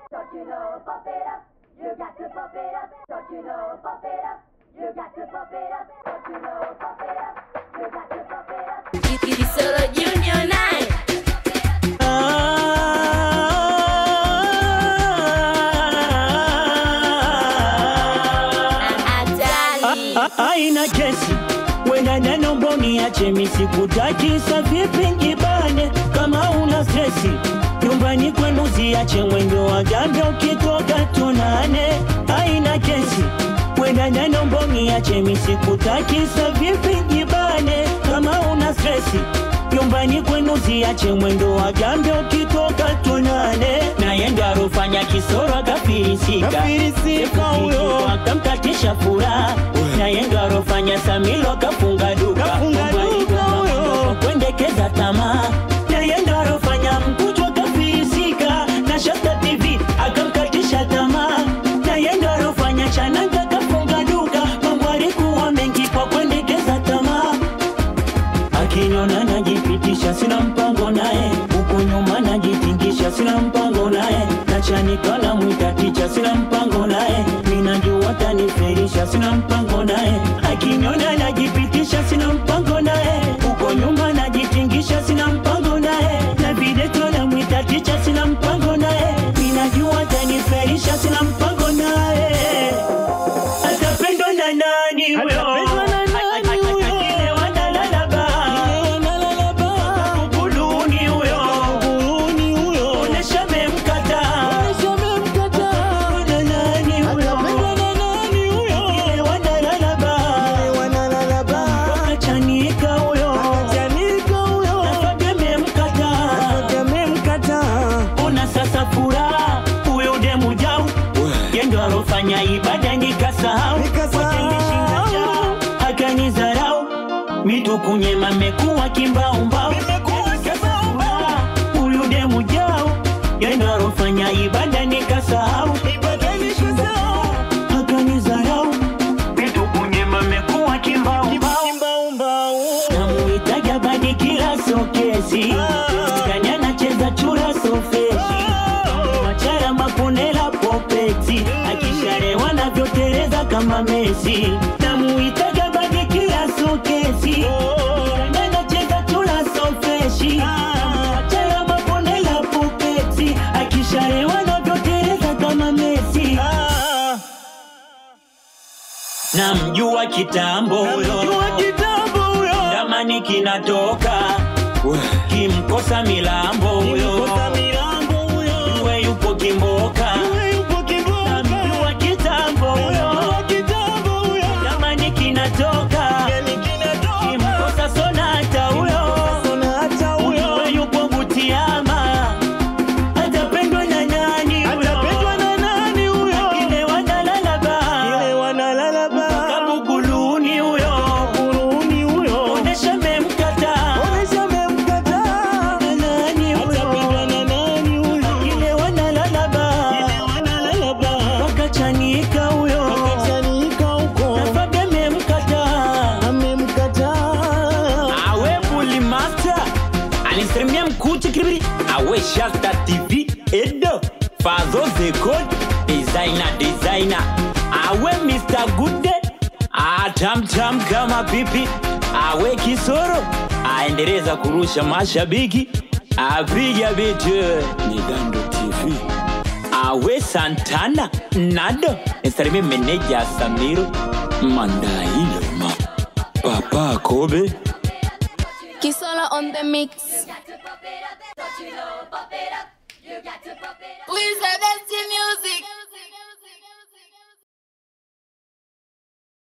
Don't you know, pump it up. You got to pump it up. Don't you know, pump it up. You got to pump it up. Don't you know, pump it up. You got to pump it up. Kisolo Junior naye hatari aina kesi wenda neno mboni ache misikutakiza vipi njibane kama una stresi nyumbani kwenu ziache mwendo wa gambe ukitoka tunane aina kesi wenda neno mboni ache misikutakiza vipi njibane kama una stresi nyumbani kwenu ziache mwendo wa gambe ukitoka tunane naye ndo arofanya kisoro akafirisika Kafirisika huyo. akamkatisha furaha naye ndo arofanya samilo akafunga duka Kafunga Mungu duka aligoma huyo. mambo kwa kuendekeza tamaa naye ndo arofanya mkuchwa akafirisika na shasta tv akamkatisha tamaa naye ndo arofanya chananga akafunga duka mambo alikuwa mengi kwa kuendekeza tamaa akiniona najipitisha sina mpango naye huku nyuma najitingisha sina mpango naye nachanika na mwita ticha sina mpango naye minajua taniferisha sina mpango naye akiniona najipitisha sina mpango naye huko nyuma najitingisha sina mpango naye na videto na mwita ticha sina mpango naye minajua taniferisha sina mpango naye atapendwa na nani huyo Atapendwa na nani huyo? Akilewa na lalaba. Kuluni huyo. Onesha memkata. Na nani huyo? Akilewa na lalaba. Akachanika huyo. Nafaga memkata. Ona sasa furaha huyo demu jau yendo alofanya ibada nikasahau Nikasahau. Watenishinda njaa, akanizarau mitu kunyema mekuwa kimbaumbau huyu demu jau yendo alofanya ibada nikasahau akanizarau mitu kunyema mekuwa kimbaumbau namuitaga badi kila sokesi kani anacheza chura sofeshi machara maponela popeti akisharewa navyotereza kama mesi namuitaga badi kila sokesi kani anacheza chura sofeshi machara maponela popeti akisharewa navyotereza kama mesi namjua kitambo huyo damani kinatoka kimkosa milambo huyo uwe yupo kimboka namjua kitambo huyo damani kinatoka kimkosa sonata huyo uwe yupo butiama atapendwa na nani huyo akilewa na lalaba kabuguluni huyo onesha memkata na nani huyo akilewa na lalaba wakachanika huyo nafaga memkata awe buli master alisalimia mkuchi kiribiri awe shasta tv edo fazo zekod designer designer awe mr good atamtam kama pipi awe kisoro aendeleza kurusha mashabiki apiga vitu migando tv awe santana nado nisalimie meneja samiro mandailoma papa kobe Kisolo on the mix Got to pump it up. Don't you know, pump it up. You got to pump it up. Please